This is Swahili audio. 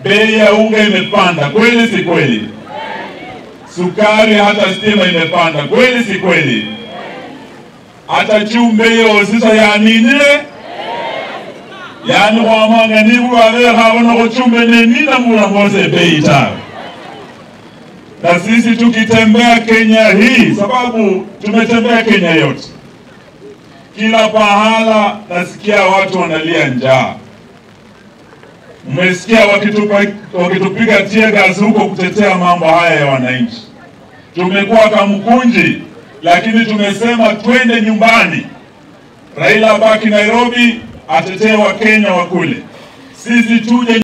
bei ya unga imepanda, kweli si kweli? Sukari hata stima imepanda, kweli si kweli? Hata chumbe hiyo sisa yaninile yani khwamanga nibulwalekhabona khuchumbe nenina mula mose bei tawe na sisi tukitembea Kenya hii, sababu tumetembea Kenya yote, kila pahala nasikia watu wanalia njaa. Mmesikia wakitupa wakitupiga tear gas huko kutetea mambo haya ya wananchi. Tumekuwa kamkunji, lakini tumesema twende nyumbani. Raila abaki Nairobi, atetee Wakenya wa kule, sisi tuje